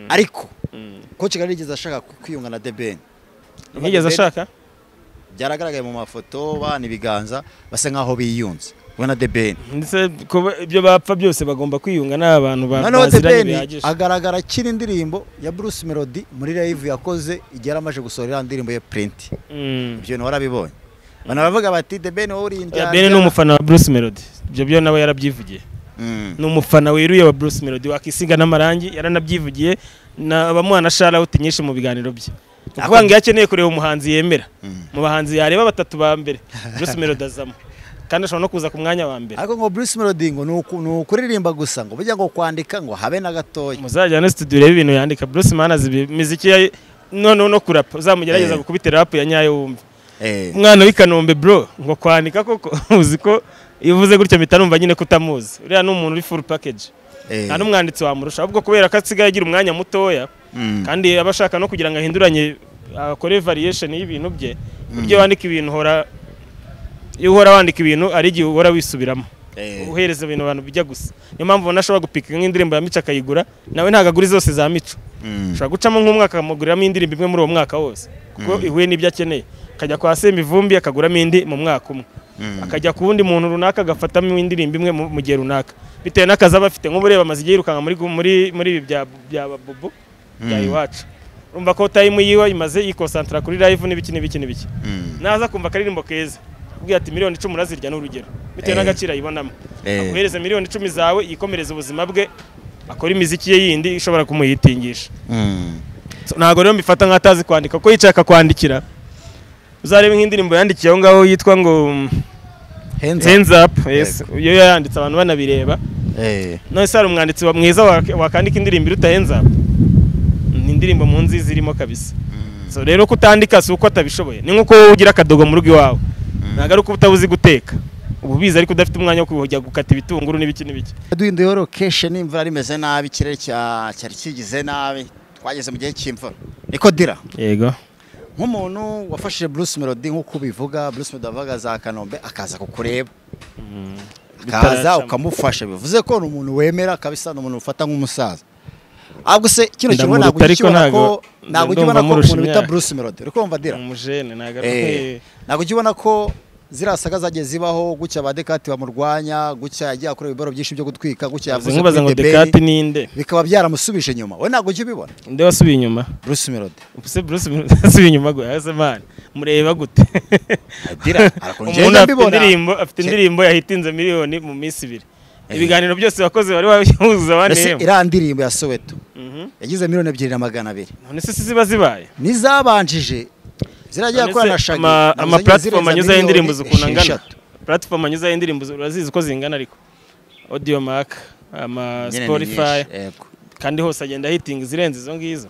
ariko coach Gayeri yigeze ashaka kwiyunga na The Ben ntigeze ashaka byaragaragaye mu mafoto bana ibiganza basa nkaho biyunze we na The Ben ndetse kuba ibyo bapfa byose bagomba kwiyunga n'abantu ba- noneho The Ben baziranye bihagije agaragara akiri indirimbo ya Bruce Melody muri live yakoze igihe yari amaze gusohora iriya ndirimbo ye Print Mm. ibyo bintu warabibonye abantu baravuga bati The Ben wowe uri Oya, indyarya Ben ni umufana wa Bruce Melody ibyo byo nawe yarabyivugiye Mm. ni umufana weruye wa Bruce Melody wakisiga n'amarangi yaranabyivugiye na bamuha na shalawuti nyinshi mu biganiro bye Ni ukuvuga ngo iyo akeneye kureba umuhanzi yemera mu bahanzi yareba batatu ba mbere Bruce Melody azamo kandi ashobora no kuza ku mwanya wa mbere ariko ngo Bruce Melody ngo ni uku- ni ukuririmba gusa ngo burya ngo kwandika ngo habe na gatoya muzajyane studio urebe ibintu yandika Bruce Mana azi imiziki ya noneho no kurapa uzamugerageza Eh. gukubita rap ya nyayo wumve Eh. umwana w'i Kanombe bro ngo kwanika koko uzi ko iyo uvuze gutyo mpita numva nyine ko utamuzi uriya ni umuntu uri full package Eh. nta n'umwanditsi wamurusha ahubwo kubera ko asigaye agira umwanya mutoya Mm. kandi aba ashaka no kugira ngo ahinduranye akore variation y'ibintu bye buryo wandika ibintu uhora iyo uhora wandika ibintu ari igihe uhora wisubiramo Eh. uhereza ibintu abantu bijya gusa niyo mpamvu ubona ashobora gupika nk'indirimbo ya mico akayigura nawe ntabwo agura zose za mico Mm. ushobora gucamo nk'umwaka akamuguriramo indirimbo imwe muri uwo mwaka wose kuko ihuye n'ibyo akeneye akajya kwa semivumbi akaguramo indi mu mwaka umwe akajya ku wundi muntu runaka agafatamo indirimbo imwe mu mu gihe runaka bitewe n'akazi aba afite nk'ubu ureba amaze igihe yirukanka muri muri muri ibi bya bya babubu bya Mm. iwacu urumva ko tayimu yiwe imaze yikonsantara kuri live n'ibiki n'ibiki n'ibiki naza kumva akaririmbo keza ubwira ati miliyoni icumi urazirya ni urugero bitewe Eh. n'agaciro ayibonamo Eh. aguhereze miliyoni icumi zawe yikomereze ubuzima bwe akore imiziki ye yindi ishobora kumuyitingisha So, ntabwo rero mbifata nk'atazi kwandika kuko yicaye akakwandikira uzarebe nk'indirimbo yandikiye aho ngaho yitwa ngo mm, Hands up. hands up yes iyo yayanditse abantu banabireba Eh. none se hari umwanditsi wa- mwiza wak- wakandika indirimbo iruta hands up ni indirimbo mu nzi zirimo kabisa so rero kutandika si uko atabishoboye ni nk'uko wowe ugira akadogo mu rugo iwawe ntabwo ari uko utabuzi guteka uba ubizi ariko udafite umwanya wo kujya gukata ibitunguru n'ibiki n'ibiki duhinduye horokeshe n'imvura rimeze nabi ikirere cya- cyari kigize nabi twageze mu gihe cy'imvura niko dira yego nk'umuntu wafashije bruce melody nk'uko ubivuga bruce melody avuga za kanombe akaza kukureba akaza Bitaracamo. ukamufasha bivuze ko ni umuntu wemera kabisa ni umuntu ufata nk'umusaza ahubwo se kino kintu Ndamuruta ntabwo ariko ukibona ko ntabwo- ndumva ntabwo ukibona ko amurusha umuntu bita imyaka. bruce melody uri kumva dira umujene ntabwo ari Eh, ntabwo ujya ubona ko ziriya saga zagiye zibaho gutya ba dekati bamurwanya gutya yagiye akora ibibaro byinshi byo gutwika gutya yavuze nkubaza ngo kuri The dekati Ben, ninde bikaba byaramusubije inyuma we ntabwo ujya ubibona nde wasubiye inyuma bruce melody ubuse bruce asubiye inyuma gwe ase man mureba gute Adira, arakora umuntu ingendo afite mbibona. indirimbo afite Cye- indirimbo yahitinze miliyoni mu minsi ibiri Eh. ibiganiro byose wakoze wari wabihuza mbese banehemo iriya ndirimbo ya soweto Mhm. yagize miliyoni ebyiri na magana abiri none se si ziba zibaye n'izabanjije ziragiye None se akora na shagi ama- nazo ama zigiye zirenza platform anyuzaho miliyoni indirimbo zikuna angana esheshatu. platform anyuzaho indirimbo zi- urazizi ko zingana ariko audio mark ama Nyine ni spotify nyinshi, yego. kandi hose agenda hitinga izirenze izo ngizo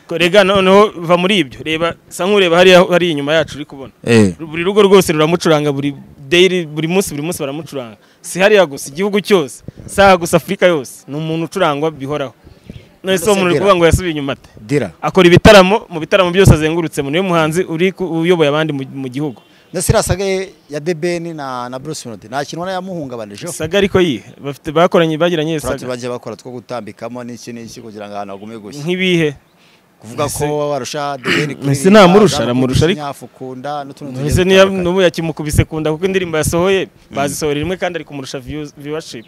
Ko rega noneho va muri ibyo reba sa nkureba hariya hariya inyuma yacu uri kubona buri rugo rwose ruramucuranga buri daily buri munsi buri munsi baramucuranga si hariya gusa igihugu cyose si aha gusa afurika yose ni umuntu ucurangwa bihoraho none se uwo muntu uri kuvuga ngo yasubiye inyuma ate dira akora ibitaramo mu bitaramo byose azengurutsemo niwe muhanzi uri ku- uyoboye abandi mu- mu gihugu ndetse iriya saga ye ya debeni na na bruce melody nta kintu ubona yamuhungabanijeho saga ariko yihe bafite bakoranye bagiranye turabona saga bagiye bakora two gutambikamo n'iki n'iki kugira ngo ahantu hagume gushya nk'ibihe kuvuga Mbese- ko warusha deni kuri Mbese namurusha, aramurusha ariko. nyafukunda n'utundi ese niya n'ubu yakimukubise kunda kuko indirimbo yasohoye bazisohora rimwe kandi ari kumurusha views- viewership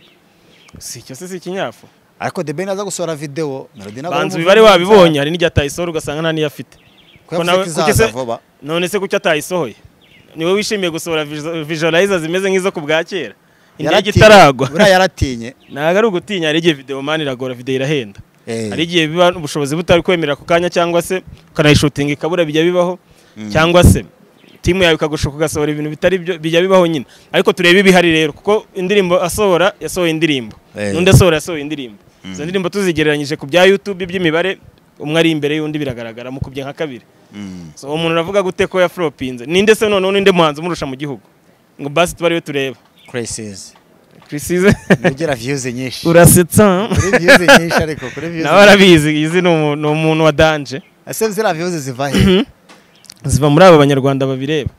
si icyo se si ikinyafu ariko the ben aza gusohora video melody ntabwo banza ubibare wabibonye hari n'igihe atayisohora ugasanga nta niyo afite ko nawe- nawe kuki se- kukize vuba none se kuki atayisohoye niwe wishimiye gusohora vizo- visualizer zimeze nk'izo ku bwa kera indege Yaratinye. itaragwa buriya yaratinye ntabwo ari ugutinya hari igihe video mani iragora video irahenda Eh. hari igihe biba ubushobozi butari kwemerera ako kanya cyangwa se ukanayishutinga ikabura bijya bibaho cyangwa se timu yawe ikagushuka ugasohora ibintu bitari byo bijya bibaho nyine ariko turebe ibihari rero kuko indirimbo asohora yasohoye indirimbo Eh. n'undi asohora yasohoye indirimbo izo ndirimbo tuzigereranyije ku bya youtube by'imibare umwe ari imbere y'undi biragaragara mu kubye nka kabiri so uwo muntu aravuga gute ko yaforopinze ninde se noneho n'undi muhanzi umurusha mu gihugu ngo basi tuba ariwe tureba crisis Chrisize nugera views nyinshi urasetsa kuri views nyinshi ariko kuri views nawe arabizi izi ni umu- ni umuntu wa danje ese ziriya views ziva he ziva muri aba banyarwanda babireba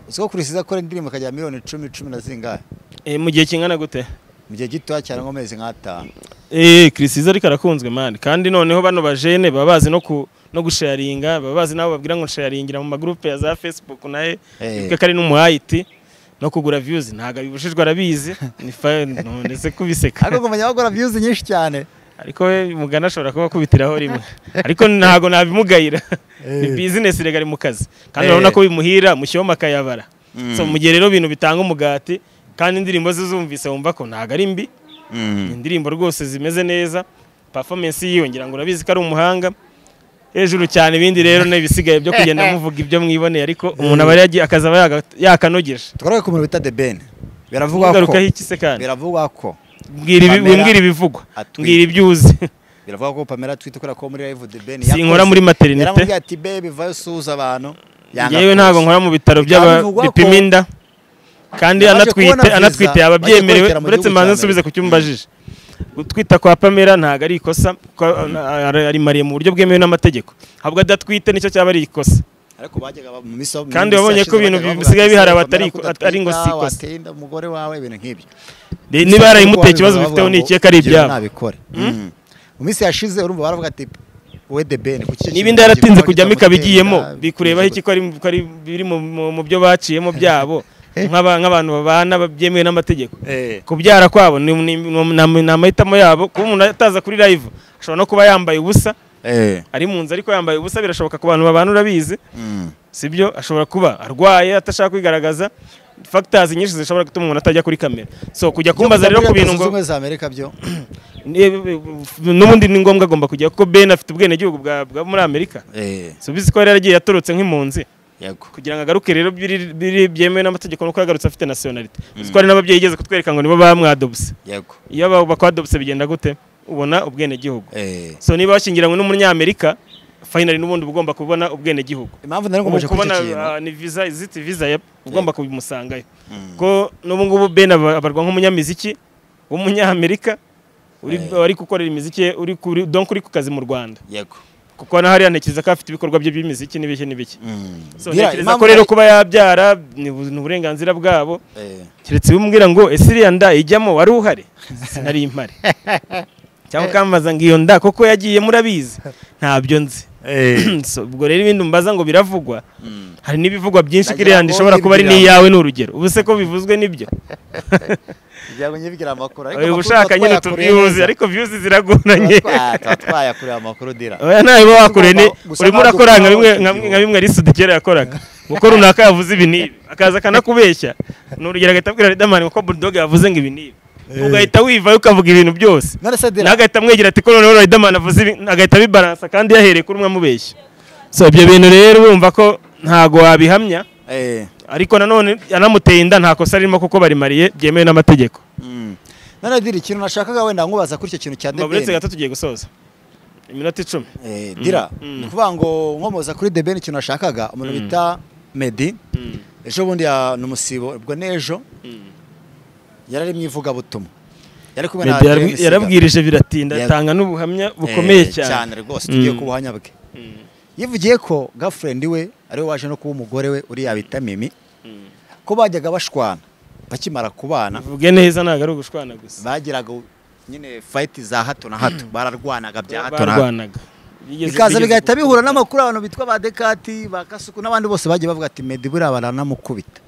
uziko crisis akora indirimbo akajya miliyoni 10 10 na zingahe Eh, mu gihe kingana gute mu gihe gitoya cyane nk'amezi nk'atanu Eh, Chrisize ariko arakunzwe mani kandi noneho bano bajene baba bazi no ku no gusharinga baba bazi nabo babwira ngo sharingira mu magroupe ya za Facebook naye Eh. hey. kari n'umuhayiti no kugura views ntago abibujijwe arabizi ni fine none se kubiseka ariko kumenya bakora views nyinshi cyane ariko we mugana ashobora kuba akubitiraho rimwe ariko ntago nabimugayira ni business rega ari mu kazi kandi Eh. urabona ko bimuhira mushyoma akayabara so mu gihe rero ibintu bitanga umugati kandi indirimbo ze zumvise wumva ko ntago ari mbi ni indirimbo rwose zimeze neza performance yiwe ngira ngo urabizi ko ari umuhanga hejuru cyane ibindi rero n'ibisigaye byo kugenda muvuga ibyo mwiboneye ariko umuntu aba yagiye akaza aba yaga- yakanogeje twaraye ku muntu bita the ben biravugwa ko ugarukaho iki se kandi biravugwa ko Mbwira ibi- Pamela wimbwira ibivugwa atwite. mbwira ibyo uzi biravuga ko Pamela twite kubera ko muri live the Ben sinkora muri materinite yaramubwiye ati baby vayo usuhuza abantu Yanga yewe ntabwo kuza. nkora mu bitaro by'aba- Byabivuga ko- bipima inda kandi Abaje kubona anatwite visa, anatwite yaba baje byemerewe kwerekera mu uretse gihugu mbanza cya nsubize Amerika. ku cyo umbajije gutwita kwa pamela ntabwo ari ikosa kuko ari- ari mariye mu buryo bwemewe n'amategeko ahubwo adatwite nicyo cyaba ari ikosa ariko bajyaga ba- mu miso Kandi mu minsi wabonye ko yashize ibintu bajyaga bisigaye bavuga bihari ati, abatari- Pamela kudatwita, atari ngo si ikosa. wateye inda umugore wawe ibintu nk'ibyo Ni- niba yarayimuteye ikibazo bifiteho ni ikihe ko ari Ibyo ibyabo nabikore mu minsi yashize urumva baravuga ati we the Ben kuki icyo niba kintu inda yaratinze gikorwa kujyamo kitamutera ikaba igiyemo inda, bikurebaho bivuga- iki ko ari ko ari biri mu- mu mu byo baciyemo byabo nk'aba- nk'abantu babana byemewe n'amategeko Eh. kubyara kwabo ni ni- ni- ni amahitamo yabo kuba umuntu ataza kuri live ashobora no kuba yambaye ubusa Eh. ari mu nzu ariko yambaye ubusa birashoboka ku bantu babana urabizi sibyo ashobora kuba arwaye atashaka kwigaragaza factors nyinshi zishobora gutuma umuntu atajya kuri kamera so kujya kumbaza rero ku bintu ngo ubumwe za Amerika byo ni- n'ubundi ni ngombwa agomba kujya kuko Ben afite ubwenegihugu bwa bwa muri Amerika Eh. so bizi ko yari yaragiye yatorotse nk'impunzi Yego. kugira ngo agaruke rero biri- biri byemewe n'amategeko nuko yagarutse afite nationality bizi ko hari n'ababyeyi igeze kutwereka ngo nibo bamwadobse Yego. iyo aba- bakwadobse bigenda gute ubona ubwenegihugu Eh. so niba washyingiranywe n'umunyamerika finally n'ubundi uba ugomba kubona ubwenegihugu impamvu nari ubu ngombwa kuri kubona icyo kintu ah, ni visa iziti visa ya ugomba kubimusangayo ko n'ubu ngubu Ben aba- abarwa nk'umunyamiziki w'umunyamerika uri ari gukorera imiziki ye uri kuri donc uri ku kazi mu Rwanda Yego. kuko na hariya ntekereza ko afite ibikorwa bye by'imiziki n'ibiki n'ibiki Mm. so Bira, ntekereza impamvu ko rero nari- kuba yabyara ni bu- ni uburenganziriya bwabo Eh. keretse bimubwira ngo ese iriya nda ijyamo wari uhari sinari impare cyangwa ukambaza ngo iyo nda koko yagiye murabizi ntabyo nzi Eh. So, ubwo rero ibindi mbaza ngo biravugwa hari n'ibivugwa byinshi Ndagira kiriya ngo ishobora kuba ari nibwira- n'iyawe ni urugero ubu se ko bivuzwe nibyo kugira ngo nyibwire amakuru uyu ushaka nyine tubyuzi ariko viyuzi ziragoranye tuba twayakureba amakuru dira oya nawe uba wakoreye ni Gusa urimo ntabwo urakora nka tuzaba bimwe tuzi nka ubu. bimwe- nka bimwe arisudi kera yakoraga kuko runaka yavuze ibi n'ibi akaza akanakubeshya ni urugero agahita abwira riderman ko burudoge yavuze ngo ibi n'ibi ugahita wivayo ukavuga ibintu byose none se dira nawe agahita amwegera ati ko noneho riderman avuze ibi agahita abibaransa kandi yahereye kuri umwe amubeshya so ibyo bintu rero wumva ko ntago wabihamya Eh. ariko nanone yanamuteye inda nta kosa ririmo kuko barimariye byemewe n'amategeko Mm. none dira ikintu nashakaga wenda nkubaza kuri icyo kintu cya Mba buretse debeni gato tugiye gusoza iminota icumi Eh, dira Mm. ni ukuvuga ngo nkomoza kuri debeni ikintu nashakaga umuntu bita medi ejo bundi ya- ni umusibo ubwo n'ejo yari ari mu ivugabutumwa yari kumwe na Meddy Adrien yarabwi- Isiga. yarabwirije biratinda Yego. atanga n'ubuhamya bukomeye Eh, cyane rwose tugiye Mm. ku buhamya bwe yivugiye ko girlfriend we ariwe waje no kuba umugore we uriya bita mimi ko bajyaga bashwana bakimara kubana vuge neza ntabwo ari ugushwana gusa bagiraga nyine fight za hato na hato bararwanaga bya hato na hato barwanaga Bigeze- bikaza bigeze bigahita ku- bihura n'amakuru abantu bitwa ba dekati ba kasuku n'abandi bose bagiye bavuga ati medi buriya baranamukubita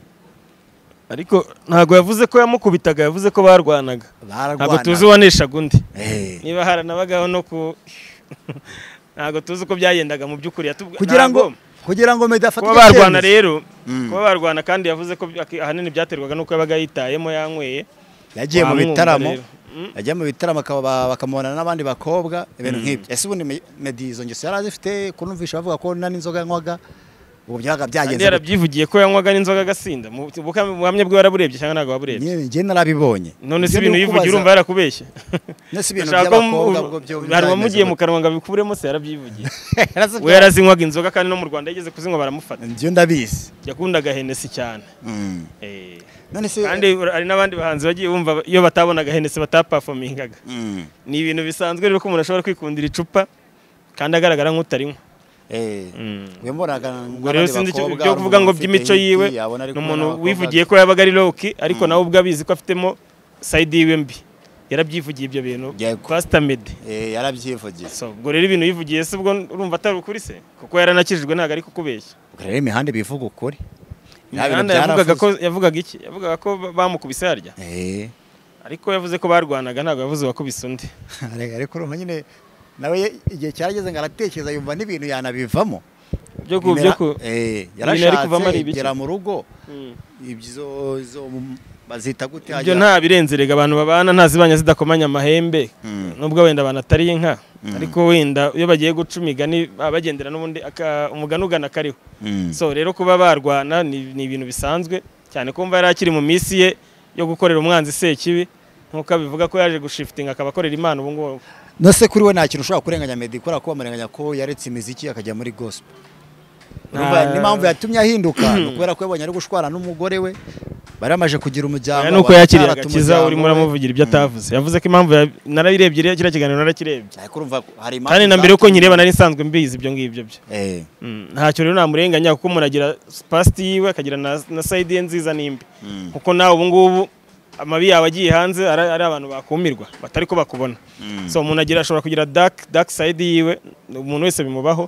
ariko ntabwo yavuze ko yamukubitaga yavuze ko barwanaga ntabwo tuzi bararwana uwaneshaga undi Eh. niba haranabagaho no ku ntabwo tuzi uko byagendaga mu by'ukuri yatubw- kugira ngo ntabwo- kugira ngo medi afate kuba icyo barwana cyemezo. rero kuba barwana kandi yavuze ko ak- ahanini byaterwaga nuko yabaga yitayemo yanyweye yagiye mu wamwumva bitaramo rero. Mm. yagiye mu bitaramo akaba- bakamubonana n'abandi bakobwa ibintu nk'ibyo ese ubundi Me- medi izo ngeso yari azifite kunumvisha bavuga ko nta n'inzoga yanywaga ubwo byabaga kandi byagenze gute? yarabyivugiye ko yanywaga n'inzoga agasinda mu buka- mu buhamya bwe waraburebye cyangwa ntabwo waburebye Nyine njye narabibonye none si Ibyo ibintu ni ukubaza- yivugiye urumva yarakubeshya none si ibintu Ashaka ko mu- by'abakobwa ubwo byo hari uwamugiye mu byagenze kanwa ngo abikuremo se yarabyivugiye gute? we yarazinywaga inzoga kandi no mu rwanda yigeze kuzinywa baramufata Njye ndabizi yakundaga henesi cyane Mm. Eh. none se kandi hari n'abandi bahanzi bagiye bumva iyo batabonaga henesi batapafomingaga Mm. ni ibintu bisanzwe rero ko umuntu ashobora kwikundira icupa kandi agaragara nk'utarinywa Eh. we mbonaga ubwo rero sinzi icyo ibyo kuvuga ngo by'imico yiwe ni umuntu wivugiye ko yabaga ari loki ariko nawe ubwo abizi ko afitemo sayidi yiwe mbi yarabyivugiye ibyo bintu Yego. pasita medi eh yarabyivugiye So, ubwo rero ibintu yivugiye se ubwo urumva atari ukuri se kuko yaranakijijwe ntabwo ari kukubeshya Ubwo rero imihanda ibivuga ukuri Nta Imihanda bintu yavugaga ko byaravuze. yavugaga iki yavugaga ko ba- bamukubise harya eh ariko yavuze ko barwanaga ntabwo yavuze uwakubise undi Arega, ariko urumva nyine nawe ye- igihe cyarageze ngo aratekereza yumva n'ibintu yanabivamo byo ku byo ku eh yari kuvamo ari yarashatse ibiki? igera mu rugo Mm. ibyo izo mu- bazita gute ibyo hagira- nta birenzereje abantu babana nta zibanya zidakomanya amahembe Mm. nubwo wenda abantu atari inka ariko wenda iyo bagiye guca imigani baba bagendera n'ubundi aka- umugani ugana akariho Mm. so rero kuba barwana ni ni ibintu bisanzwe cyane kumva yari akiri mu minsi ye yo gukorera umwanzi sekibi nk'uko abivuga ko yaje gushifitinga akaba akorera imana ubu ngubu no se kuri we nta kintu ushobora kurenganya medi kubera ko bamurenganya ko yaretse imiziki akajya muri gospel Ah. Urumva n'impamvu yatumye ahinduka ni ukubera ko yabonye ari gushwana n'umugore we bari bamaze kugira umuryango aya ni uko baracyara yakiriye ata agakiza umuryango urimo we. uramuvugira ibyo atavuze yavuze ko impamvu ya- narabirebye rero kiriya kiganiro narakirebye Ariko urumva hari impamvu kandi na mbere yuko zatumye- nkireba nari nsanzwe mbizi ibyo ngibyo byo Eh. Mm, ntacyo rero namurenganya kuko umuntu agira pasiti yiwe akagira na, na sayidi ye nziza n'imbi Mm. kuko nawe ubu ngubu amabi yawe agiye hanze ari, ari abantu bakumirwa batari ko bakubona Mm. so umuntu agira ashobora kugira dark dark side yiwe umuntu wese bimubaho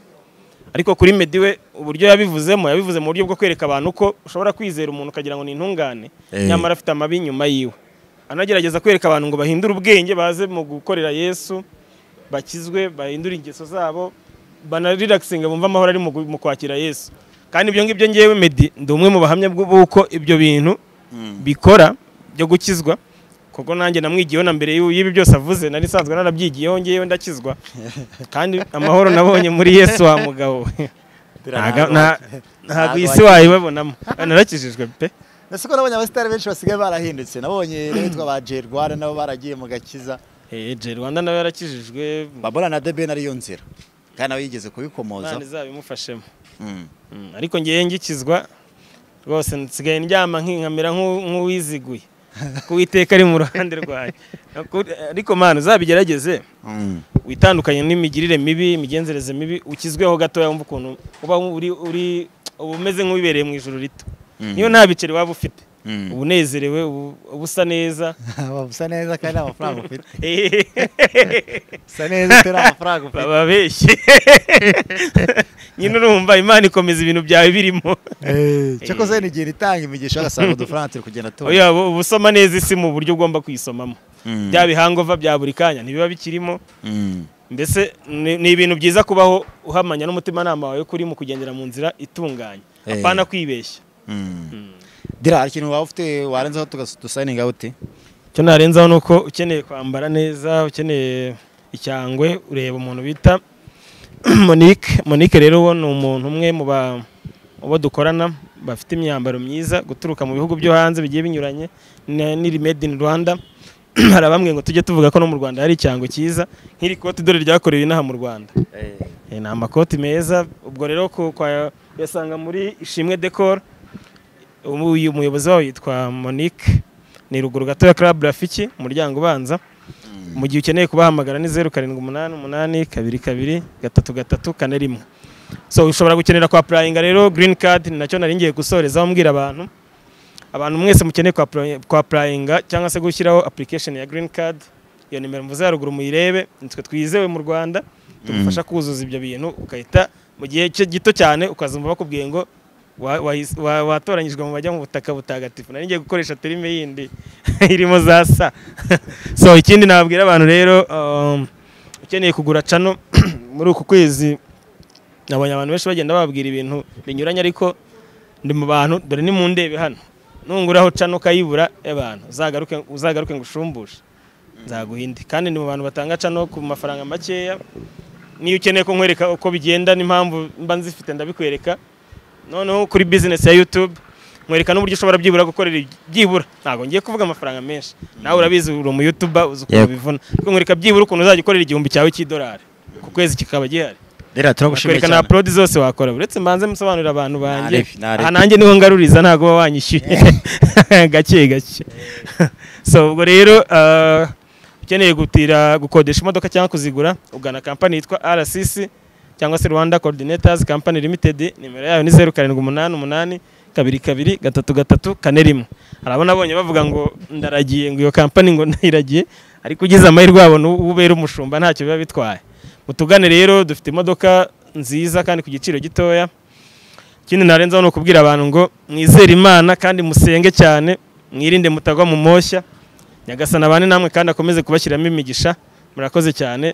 ariko kuri Meddy we uburyo yabivuzemo yabivuze mu buryo bwo kwereka abantu ko ushobora kwizera umuntu ukagira ngo ni intungane Eh. nyamara afite amabi inyuma yiwe anagerageza kwereka abantu ngo bahindure ubwenge baze mu gukorera yesu bakizwe bahindure ingeso zabo banariragisinga bumve amahoro ari mu gu- mu kwakira yesu kandi ibyo ngibyo ngewe Meddy ndi umwe mu bahamya bw'u- b'uko ibyo bintu bikora byo gukizwa kuko nanjye namwigiyeho na mbere y'u- y'ibi byose avuze nari nsanzwe narabyigiyeho ngewe ndakizwa kandi amahoro nabonye muri yesu wa mugabo we Ntaga- nta- ntabwo iyi si wayibabonamo narakijijwe pe ese ko nabonye abasitari benshi basigaye barahindutse nabonye n'abitwa ba Jay Rwanda nabo baragiye mu gakiza Eh, Jay Rwanda nawe yarakijijwe babura na debeni ariyo nzira kandi nawe yigeze kubikomoza imana izabimufashemo Mm. Mm, ariko ngewe ngikizwa rwose nsigaye ndyama nkinkamera nk'u- nk'uwiziguye ko uwiteka ari mu ruhande rwayo Ako- ariko mana uzabigerageze Mm. witandukanye n'imigirire mibi imigenzereze mibi ukizweho gatoya wumva ukuntu uba uri uri uba umeze nk'uwibereye mu ijoro rito niyo nta biceri waba ufite Mm. uba unezerewe ubu- uba usa neza usa neza kandi nta mafaranga ufite usa neza utari amafaranga ufite bababeshye nyine urumva imana ikomeza ibintu byawe birimo Eh, cyakoze wenda igihe itanga imigisha agasanga udufaranga turi kugenda tubona oya uba usoma neza isi mu buryo ugomba kuyisomamo Mm. bya bihangova bya buri kanya ntibiba bikirimo Mm. mbese ni ni ibintu byiza kubaho uhamanya n'umutimanama wawe kuri mu kugendera mu nzira itunganye Eh. apana kwibeshya dira hari ikintu waba ufite warenzaho tugasayininga uti icyo narenzaho ni uko ukeneye kwambara neza ukeneye icyangwe ureba umuntu bita monique monique rero uwo ni umuntu umwe mu ba- mu bo dukorana bafite imyambaro myiza guturuka mu bihugu byo hanze bigiye binyuranye na- n'iri made in rwanda hari abambwiye ngo tujye tuvuga ko no mu rwanda hari icyangwe cyiza nk'iri kote dore ryakorewe inaha mu rwanda Eh, ni amakoti meza ubwo rero ku- kwa- uyasanga muri ishimwe decor ubu uyu muyobozi wawo yitwa monique ni ruguru gatoya club rafiki umuryango ubanza mu gihe ukeneye kubahamagara ni zeru karindwi umunani umunani kabiri kabiri gatatu gatatu kane rimwe so ushobora gukenera kwa purayinga rero green card ni nacyo nari ngiye gusorezaho mbwira abantu abantu mwese mukeneye kwa apply- kwa purayinga cyangwa se gushyiraho application ya green card iyo nimero mvuze haruguru muyirebe nitwe twizewe mu rwanda tugufasha kuzuza ibyo bintu ugahita mu gihe cye gito cyane ukazumva bakubwiye ngo wa- wahis- wa- watoranyijwe mu bajya mu butaka butagatifu nari ngiye gukoresha terime yindi irimo za sa so ikindi nabwira abantu rero um, ukeneye kugura cano muri uku kwezi nabonye abantu benshi bagenda bababwira ibintu binyuranye ariko ndi mu bantu dore ni mu ndebe hano nunguraho cano ukayibura abantu uzagaruke uzagaruke ngo ushumbushe nzaguha indi kandi ni mu bantu batanga cano ku mafaranga makeya niyo ukeneye ko nkwereka uko bigenda n'impamvu mba nzifite ndabikwereka noneho kuri bizinesi ya yutube nkwereka n'uburyo ushobora byibura gukorera iby- byibura ntabwo ngiye kuvuga amafaranga menshi nawe urabizi uri umu yutuba uzi ukuntu Yego. bivuna ariko nkwereka byibura ukuntu uzajya ukorera igihumbi cyawe cy'idolari ku kwezi kikaba gihari dira turagushimiye kwereka na cyane upload zose wakora uretse mbanze musobanurira abantu banjye Narebi, narebi. aha nanjye niho ngaruriza ntabwo uba wanyishyuye gake gake so ubwo rero uh, ukeneye gutira gukodesha imodoka cyangwa kuzigura ugana kampani yitwa RCC cyangwa se Rwanda Coordinators Company Limited nimero yayo ni zeru karindwi umunani umunani kabiri kabiri gatatu gatatu kane rimwe hari abo nabonye bavuga ngo ndaragiye ngo iyo kampani ngo ndayiragiye ariko ugize amahirwe wabona uwo ubera umushumba ntacyo biba bitwaye mutugane rero dufite imodoka nziza kandi ku giciro gitoya ikindi narenzaho ni ukubwira abantu ngo mwizere imana kandi musenge cyane mwirinde mutagwa mu moshya nyagasana abane namwe kandi akomeze kubashyiramo imigisha murakoze cyane